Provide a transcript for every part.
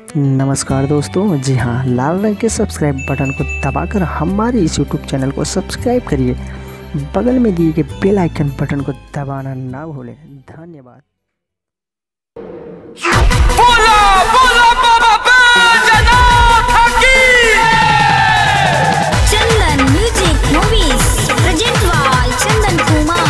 नमस्कार दोस्तों जी हाँ लाल रंग के सब्सक्राइब बटन को दबाकर हमारे इस यूट्यूब चैनल को सब्सक्राइब करिए बगल में दिए गए बेल आइकन बटन को दबाना ना भूलें धन्यवाद बोला बोला बाबा बैजनाथ की Chandan music movies present by Chandan Kumar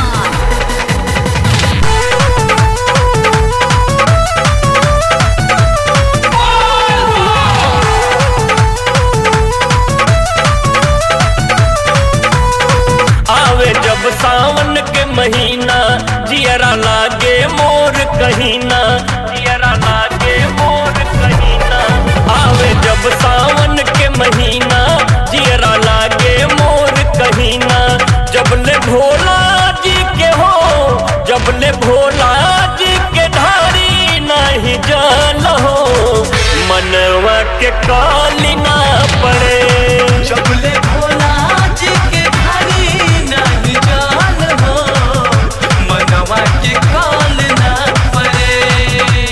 आवे जब सावन के महीना जियरा लागे मोर कहीना जियरा लागे मोर कहीना आवे जब सावन के महीना जियरा लागे मोर कहीना जब ले भोला जी के हो जब ले भोला जी के धारी नहीं जान हो मनवा के काली ना पड़े चबले भोला जी के घरी नहीं जान हो मनवा के काल ना पड़े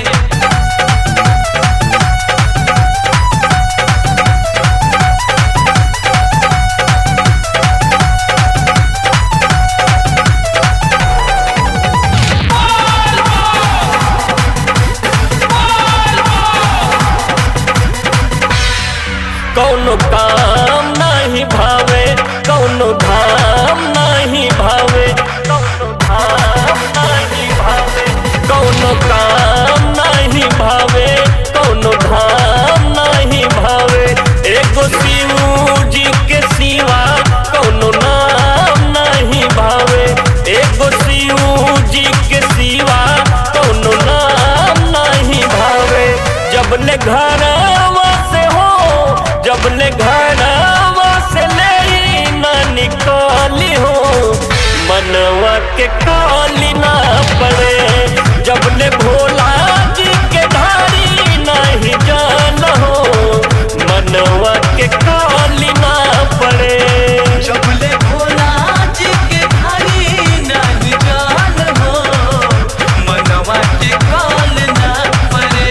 कौनो काम नहीं भावे कौनो धाम नहीं भावे कौनो धाम नहीं भावे कौनो काम नहीं भावे कौनो धाम नहीं भावे एगो शिव जी के सिवा कौनो नाम नहीं भावे एगो शिव जी के सिवा कौनो नाम नहीं भावे जब ले घरवा से हो जब ले घरवा से ले न निकाली हो मनवा के काली ना पड़े जब ले भोला जी के धारी नहीं जान हो मनवा के काली ना पड़े चबले भोला जी के घरी नहीं जान हो मनवा के काल ना पड़े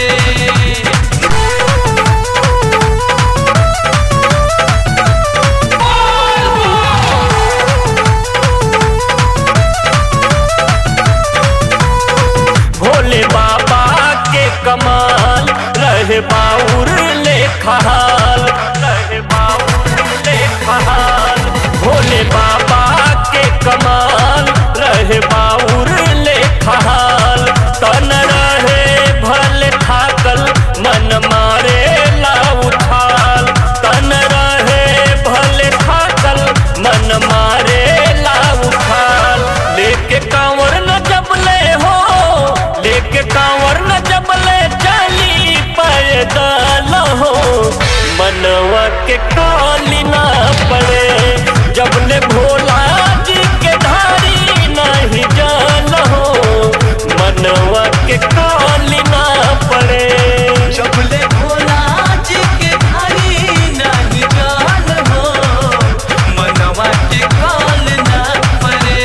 भोले बाबा के कमाल रहे बाउर ले खहाल रहे बाउर ले खहाल भोले बाबा के कमाल रहे बाउर ले खहाल तन रहे भले थाकल मन मारे ला उछाल तन रहे भले थाकल मन मारे ला उछाल लेके कांवर न जबले हो लेके कांवर न जबले चली पैदल हो मनवा के काली ना पड़े जबले भोला जी के धारी नहीं जान हो मनवा के काली ना पड़े चबले भोला जी के घरी नहीं जान हो मनवा के काल ना पड़े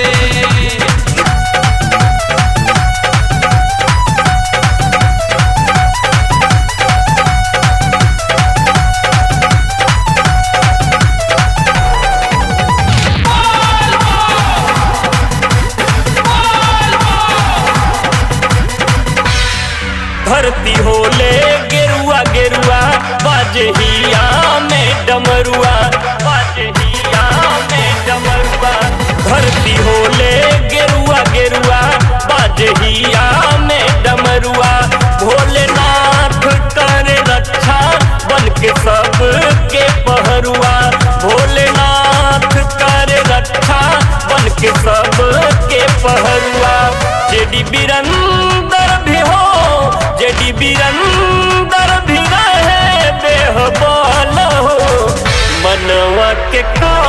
धरती होले गेरुआ गेरुआ बाजहिया में डमरुआ बाजहिया में डमरुआ धरती होले गेरुआ गेरुआ बाजहिया में डमरुआ भोलेनाथ करे रक्षा बन के सब के पहरुआ भोलेनाथ करे रक्षा बन के सब के पहरुआ जेडी बिरंदर भी हो जेडी बिरंदर भी रहे बेहबाल हो मनवा के का